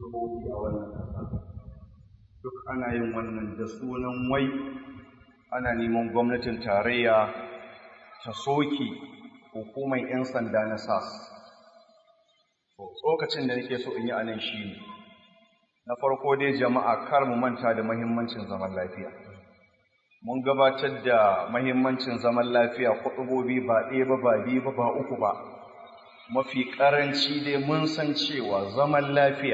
jihohi a wannan ƙasa duk ana yin wannan da sunan wai ana neman gwamnatin tarayya ta soke hukumar 'yan sanda na sas tsokacin da nake so in yi anan shi ne na farko dai jama'a kar mu manta da mahimmancin zaman lafiya mun gabatar da mahimmancin zaman lafiya kuɗubobi ba ɗaya ba ba biyu ba ba uku ba mafi ƙaranci dai mun san cewa zaman lafiya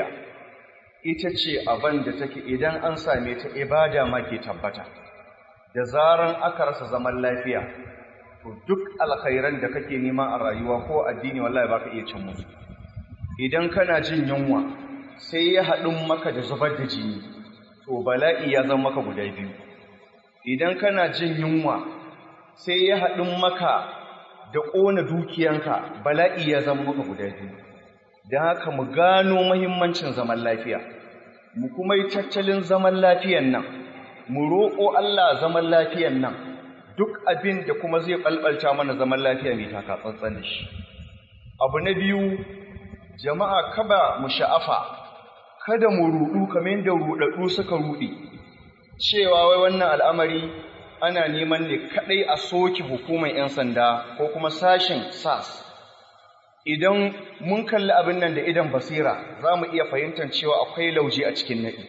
ita ce abin da take idan an same ta ibada ma ke tabbata da zaran aka rasa zaman lafiya to duk alkhairan da kake nema a rayuwa ko addini wallahi baka iya cin musu idan kana jin yunwa sai ya haɗin maka da zubar da jini to bala'i ya zama maka guda biyu idan kana jin yunwa sai ya haɗin maka da ƙona dukiyanka bala'i ya zama maka guda biyu don haka mu gano mahimmancin zaman lafiya mu kuma yi tattalin zaman lafiyan nan mu roƙo Allah zaman lafiyan nan duk abin da kuma zai ɓalɓalta mana zaman lafiya mai taka tsantsan da shi abu na biyu jama'a kaba mu sha'afa kada mu ruɗu kamar yadda ruɗaɗɗu suka ruɗe cewa wai wannan al'amari ana neman ne kaɗai a soke hukumar 'yan sanda ko kuma sashen sas idan mun kalli abin nan da idan basira za mu iya fahimtar cewa akwai lauje a cikin naɗi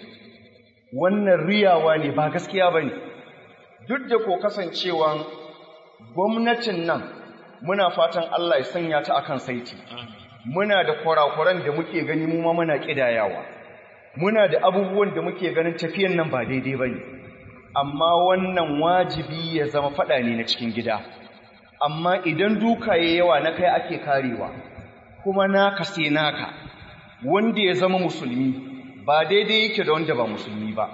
wannan riyawa ne ba gaskiya ba ne duk da ko kasancewan gwamnatin nan muna fatan Allah ya sanya ta akan saiti muna da kurakuran da muke gani mu ma muna kidayawa muna da abubuwan da muke ganin tafiyan nan ba daidai bane amma wannan wajibi ya zama fada ne na cikin gida amma idan duka yayi yawa na kai ake karewa kuma naka sai naka wanda ya zama musulmi ba daidai yake da wanda ba musulmi ba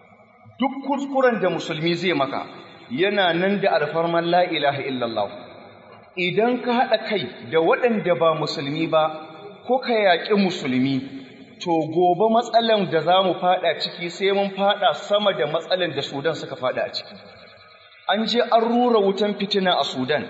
duk kuskuren da musulmi zai maka yana nan da alfarman la ilaha illallah idan ka haɗa kai da waɗanda ba musulmi ba ko ka yaƙi musulmi to gobe matsalan da za mu faɗa ciki sai mun faɗa sama da matsalan da sudan suka faɗa a ciki an je an rura wutan fitina a sudan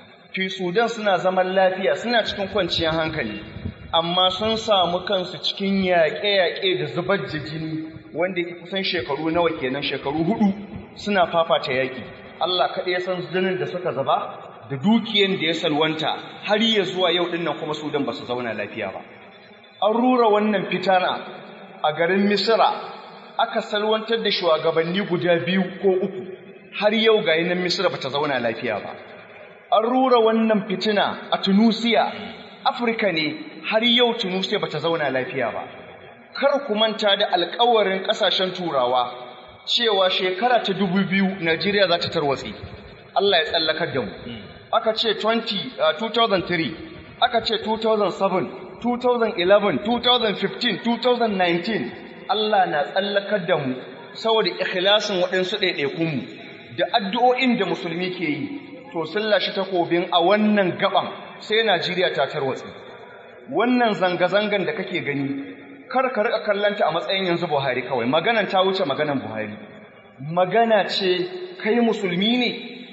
fi sudan suna zaman lafiya suna cikin kwanciyar hankali amma sun samu kansu cikin yaƙe-yaƙe da zubar da jini wanda yake kusan shekaru nawa kenan shekaru hudu suna fafata yaƙi Allah kaɗai ya san jinin da suka zaba da dukiyan da ya salwanta har ya zuwa yau dinnan kuma Sudan ba su zauna lafiya ba. An rura wannan fitana a garin Misira aka salwantar da shugabanni guda biyu ko uku har yau ga nan Misira ba ta zauna lafiya ba. An rura wannan fitina a Tunusiya, Afirka ne har yau Tunusiya ba ta zauna lafiya ba. Kar ku manta da alkawarin ƙasashen Turawa cewa shekara ta dubu biyu Najeriya za ta tarwatse. Allah ya tsallakar da mu. aka ce 20, uh, 2003 aka ce 2007 2011 2015 2019 Allah na tsallakar da mu saboda ikhlasin waɗansu ɗaiɗaikunmu da addu'o'in da musulmi ke yi to sun lashe takobin a wannan gaban sai Najeriya ta tarwatsi wannan zanga-zangan da kake gani kar ka riƙa kallanta a matsayin yanzu Buhari kawai maganan ta wuce maganan Buhari magana ce kai musulmi ne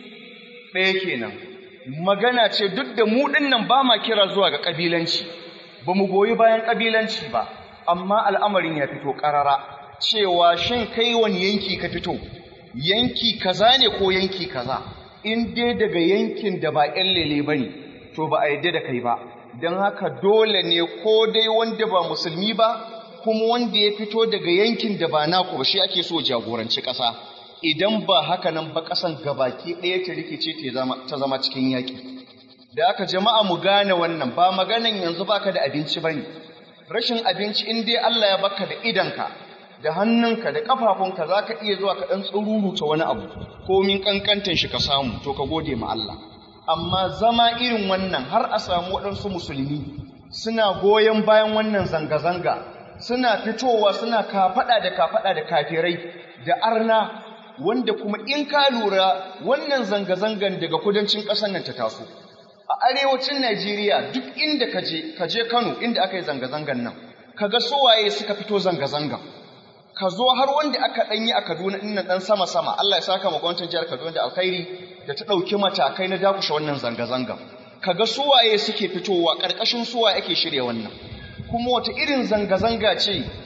ɗaya kenan magana ce duk da mu nan ba ma kira zuwa ga ƙabilanci ba mu goyi bayan ƙabilanci ba amma al'amarin ya fito ƙarara cewa shin kai wani yanki ka fito yanki kaza ne ko yanki kaza in dai daga yankin da ba ƴan lele ba ne to ba a yadda da kai ba don haka dole ne ko dai wanda ba musulmi ba kuma wanda ya fito daga yankin da ba naku ba shi ake so jagoranci ƙasa idan ba haka nan ba ƙasan gabaki ɗaya ta rikice ta zama cikin yaƙi. Da aka jama'a mu gane wannan ba maganan yanzu baka da abinci bane. Rashin abinci in dai Allah ya baka da idanka, da hannunka, da ƙafafunka za ka iya zuwa ka ɗan tsururuta wani abu, komin ƙanƙantan shi ka samu, to ka gode ma Allah. Amma zama irin wannan har a samu waɗansu musulmi suna goyon bayan wannan zanga-zanga, suna fitowa suna kafaɗa da kafaɗa da kafirai da arna wanda kuma in ka lura wannan zanga-zangan daga kudancin ƙasar nan ta taso a arewacin Najeriya duk inda ka je ka je Kano inda aka yi zanga-zangan nan kaga sowaye suka fito zanga-zangan ka zo har wanda aka ɗanyi a Kaduna ɗin nan ɗan sama-sama Allah ya saka ma gwamnatin jihar Kaduna da alkhairi da ta ɗauki matakai na dakushe wannan zanga-zangan kaga suwaye suke fitowa ƙarƙashin suwaye ake shirya wannan kuma wata irin zanga-zanga ce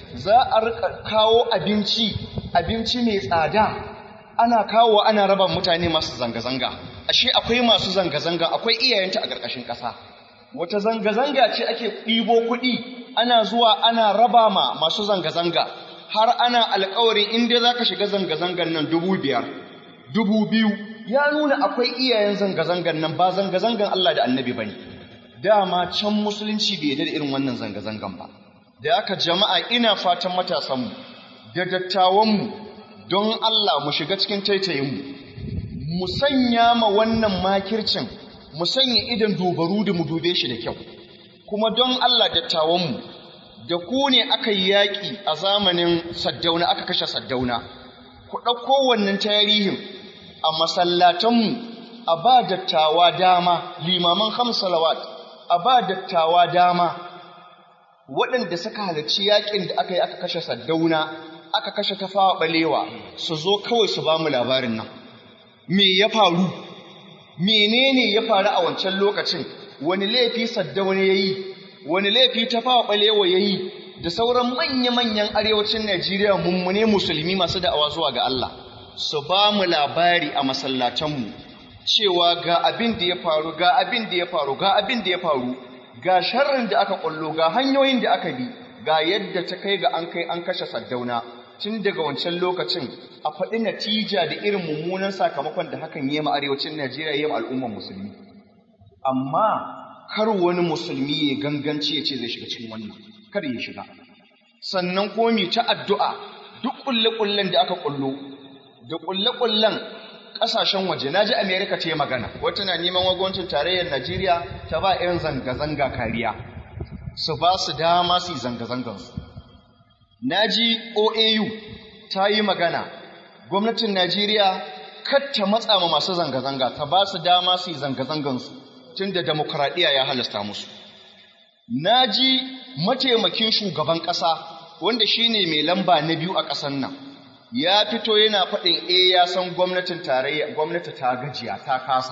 za a rika kawo abinci abinci mai tsada ana kawo ana raba mutane masu zanga-zanga ashe akwai masu zanga-zanga akwai iyayenta a ƙarƙashin ƙasa wata zanga-zanga ce ake ɗibo kuɗi ana zuwa ana raba ma masu zanga-zanga har ana alƙawarin inda za ka shiga zanga-zangan nan dubu biyar dubu biyu ya nuna akwai iyayen zanga-zangan nan ba zanga-zangan Allah da annabi ba ne dama can musulunci bai da irin wannan zanga-zangan ba da aka jama'a ina fatan matasanmu da dattawanmu don Allah mu shiga cikin taitayinmu mu sanya ma wannan makircin mu sanya idan dubaru da mu dube shi da kyau kuma don Allah dattawanmu da ku ne aka yi yaƙi a zamanin saddauna aka kashe saddauna ku ɗauko wannan tarihin a masallatanmu a ba dattawa dama limaman hamsalawat a ba dattawa dama waɗanda suka halarci yaƙin da aka yi aka kashe saddauna aka kashe tafawa ɓalewa su zo kawai su ba mu labarin nan me ya faru menene ya faru a wancan lokacin wani laifi saddauna ya yi wani laifi tafawa ɓalewa ya yi da sauran manya-manyan arewacin najeriya mummune musulmi masu da'awa zuwa ga Allah su ba mu labari a masallatanmu cewa ga abin da ya faru ga abin da ya faru ga abin da ya faru ga sharrin da aka kullo ga hanyoyin da aka bi ga yadda ta kai ga an kai an kashe saddauna tun daga wancan lokacin a faɗi natija da irin mummunan sakamakon da hakan yi ma arewacin Najeriya yi ma al'ummar musulmi amma kar wani musulmi ya ganganci ya ce zai shiga cikin wannan kar ya shiga sannan komi ta addu'a duk kulle-kullen da aka kullo da kulle-kullen ƙasashen waje na ji amerika ta yi magana wata na neman wagwancin tarayyar najeriya ta ba 'yan zanga-zanga kariya su ba su dama su yi zanga-zangansu na ji oau ta yi magana gwamnatin najeriya ta matsa ma masu zanga-zanga ta ba su dama su yi zanga-zangansu tun da demokuraɗiyya ya halasta musu na ji mataimakin shugaban ƙasa wanda shine mai lamba na biyu a ƙasar nan ya fito yana faɗin e ya san gwamnatin tarayya gwamnati ta gajiya ta kasa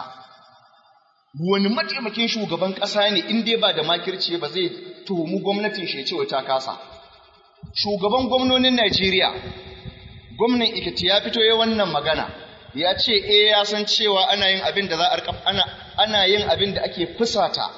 wani mataimakin shugaban ƙasa ne in dai ba da makirci ba zai tuhumi gwamnatin shi cewa ta kasa shugaban gwamnonin Najeriya gwamnan Ikiti ya fito ya wannan magana ya ce e ya san cewa ana yin abin da za a ana ana yin abin da ake fusata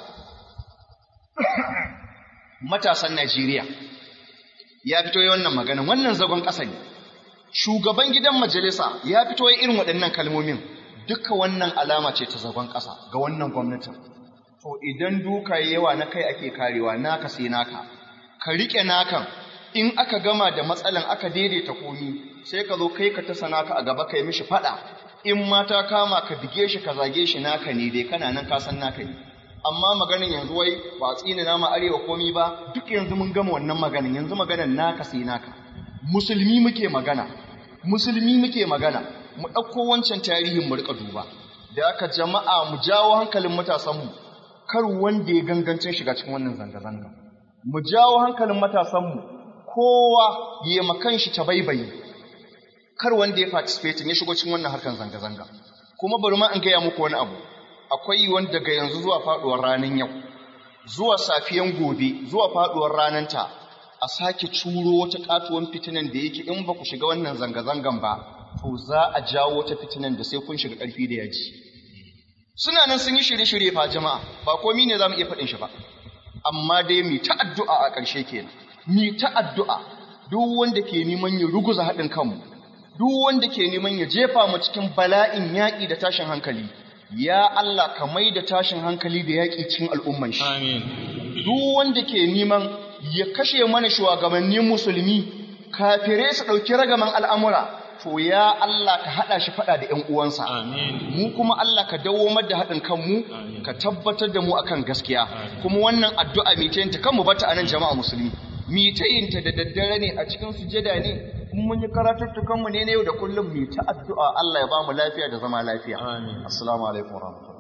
matasan Najeriya ya fito ya wannan magana wannan zagon ƙasa ne shugaban gidan majalisa ya fito ya irin waɗannan kalmomin duka wannan alama ce ta zagon ƙasa ga wannan gwamnatin to idan duka yawa na kai ake karewa naka sai naka ka riƙe nakan in aka gama da matsalan aka daidaita komi sai ka zo kai ka tasa naka a gaba kai mishi faɗa in mata kama ka bige shi ka zage shi naka ne dai kana nan ka san naka ne amma maganin yanzu wai ba tsina nama arewa komi ba duk yanzu mun gama wannan maganin yanzu maganin naka sai naka musulmi muke magana musulmi muke magana mu ɗauko wancan tarihin mu rika duba da aka jama'a mu jawo hankalin matasanmu kar wanda ya gangancin shiga cikin wannan zanga-zanga mu jawo hankalin matasanmu kowa ya makan shi ta baibayi kar wanda ya participate ya shigo cikin wannan harkan zanga-zanga kuma bari ma in gaya muku wani abu akwai wanda daga yanzu zuwa faduwar ranar yau zuwa safiyan gobe zuwa faduwar ranar ta a sake curo wata katuwan fitinan da yake in ba ku shiga wannan zanga-zangan ba to za a jawo wata fitinan da sai kun shiga ƙarfi da yaji suna nan sun yi shirye-shirye fa jama'a ba komi ne za mu iya faɗin shi ba amma dai mi ta addu'a a ƙarshe kenan mi ta addu'a duk wanda ke neman ya ruguza haɗin kanmu duk wanda ke neman ya jefa mu cikin bala'in yaƙi da tashin hankali ya Allah ka mai da tashin hankali da yaƙi cikin al'umman shi Amin. duk wanda ke neman ya kashe mana shugabannin musulmi kafirai su ɗauki ragaman al'amura to ya Allah ka haɗa shi faɗa da ‘yan uwansa Amin. mu kuma Allah ka dawomar da haɗin kanmu Amin. ka tabbatar da mu akan gaskiya kuma wannan addu'a mai ta yinta kanmu bata anan jama'a musulmi mi ta yinta da daddare ne a cikin sujada ne in mun yi karatuttukanmu ne na yau da kullum mi ta addu'a Allah ya ba mu lafiya da zama lafiya Amin. assalamu alaikum warahmatullahi